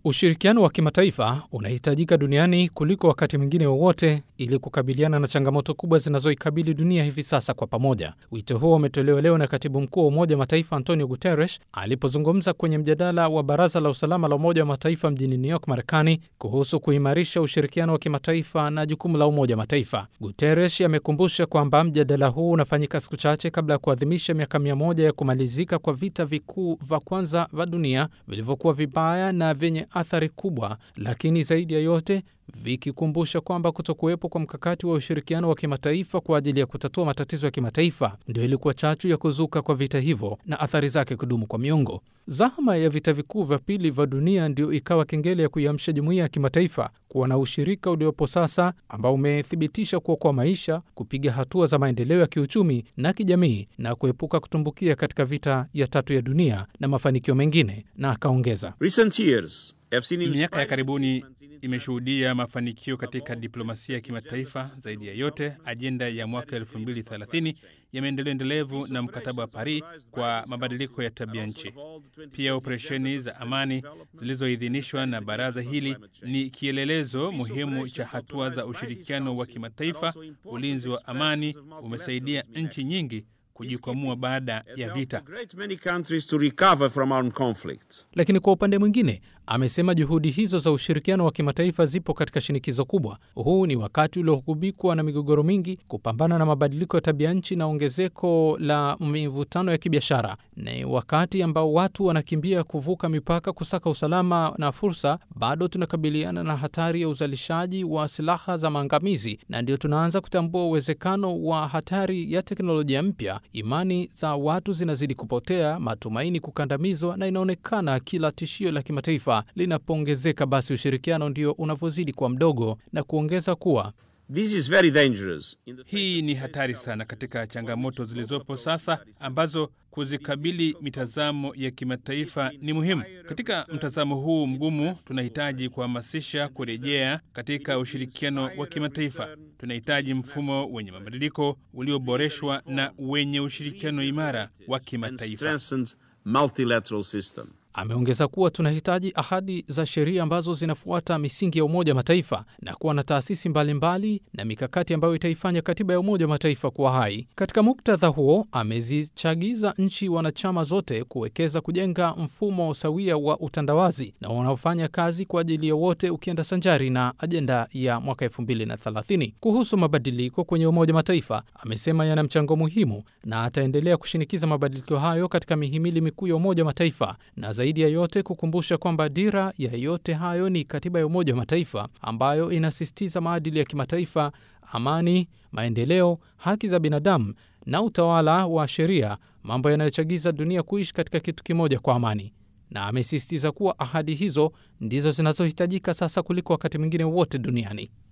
Ushirikiano wa kimataifa unahitajika duniani kuliko wakati mwingine wowote ili kukabiliana na changamoto kubwa zinazoikabili dunia hivi sasa kwa pamoja. Wito huo umetolewa leo na katibu mkuu wa Umoja wa Mataifa Antonio Guterres alipozungumza kwenye mjadala wa Baraza la Usalama la Umoja wa Mataifa mjini New York, Marekani, kuhusu kuimarisha ushirikiano wa kimataifa na jukumu la Umoja wa Mataifa. Guterres amekumbusha kwamba mjadala huu unafanyika siku chache kabla ya kuadhimisha miaka mia moja ya kumalizika kwa vita vikuu vya kwanza vya dunia vilivyokuwa vibaya na vyenye athari kubwa, lakini zaidi ya yote vikikumbusha kwamba kutokuwepo kwa mkakati wa ushirikiano wa kimataifa kwa ajili ya kutatua matatizo ya kimataifa ndio ilikuwa chachu ya kuzuka kwa vita hivyo na athari zake kudumu kwa miongo. Zahama ya vita vikuu vya pili vya dunia ndio ikawa kengele ya kuiamsha jumuiya ya kimataifa kuwa na ushirika uliopo sasa ambao umethibitisha kuokoa maisha, kupiga hatua za maendeleo ya kiuchumi na kijamii na kuepuka kutumbukia katika vita ya tatu ya dunia na mafanikio mengine. Na akaongeza Miaka ya karibuni imeshuhudia mafanikio katika diplomasia ya kimataifa. Zaidi ya yote, ajenda ya mwaka 2030 ya maendeleo endelevu na mkataba wa Paris kwa mabadiliko ya tabia nchi. Pia operesheni za amani zilizoidhinishwa na baraza hili ni kielelezo muhimu cha hatua za ushirikiano wa kimataifa. Ulinzi wa amani umesaidia nchi nyingi kujikwamua baada ya vita. Lakini kwa upande mwingine, amesema juhudi hizo za ushirikiano wa kimataifa zipo katika shinikizo kubwa. Huu ni wakati uliogubikwa na migogoro mingi, kupambana na mabadiliko ya tabia nchi na ongezeko la mivutano ya kibiashara. Ni wakati ambao watu wanakimbia kuvuka mipaka kusaka usalama na fursa. Bado tunakabiliana na hatari ya uzalishaji wa silaha za maangamizi, na ndio tunaanza kutambua uwezekano wa hatari ya teknolojia mpya. Imani za watu zinazidi kupotea, matumaini kukandamizwa, na inaonekana kila tishio la kimataifa linapoongezeka, basi ushirikiano ndio unavyozidi kuwa mdogo, na kuongeza kuwa This is very dangerous. Hii ni hatari sana katika changamoto zilizopo sasa ambazo kuzikabili mitazamo ya kimataifa ni muhimu. Katika mtazamo huu mgumu, tunahitaji kuhamasisha kurejea katika ushirikiano wa kimataifa. Tunahitaji mfumo wenye mabadiliko ulioboreshwa na wenye ushirikiano imara wa kimataifa. Multilateral system. Ameongeza kuwa tunahitaji ahadi za sheria ambazo zinafuata misingi ya Umoja wa Mataifa na kuwa na taasisi mbalimbali mbali na mikakati ambayo itaifanya katiba ya Umoja wa Mataifa kuwa hai. Katika muktadha huo, amezichagiza nchi wanachama zote kuwekeza kujenga mfumo sawia wa utandawazi na unaofanya kazi kwa ajili ya wote, ukienda sanjari na ajenda ya mwaka 2030. Kuhusu mabadiliko kwenye Umoja wa Mataifa, amesema yana mchango muhimu na ataendelea kushinikiza mabadiliko hayo katika mihimili mikuu ya Umoja wa Mataifa na zaidi ya yote kukumbusha kwamba dira ya yote hayo ni katiba ya Umoja wa Mataifa ambayo inasisitiza maadili ya kimataifa, amani, maendeleo, haki za binadamu na utawala wa sheria, mambo yanayochagiza dunia kuishi katika kitu kimoja kwa amani. Na amesisitiza kuwa ahadi hizo ndizo zinazohitajika sasa kuliko wakati mwingine wote duniani.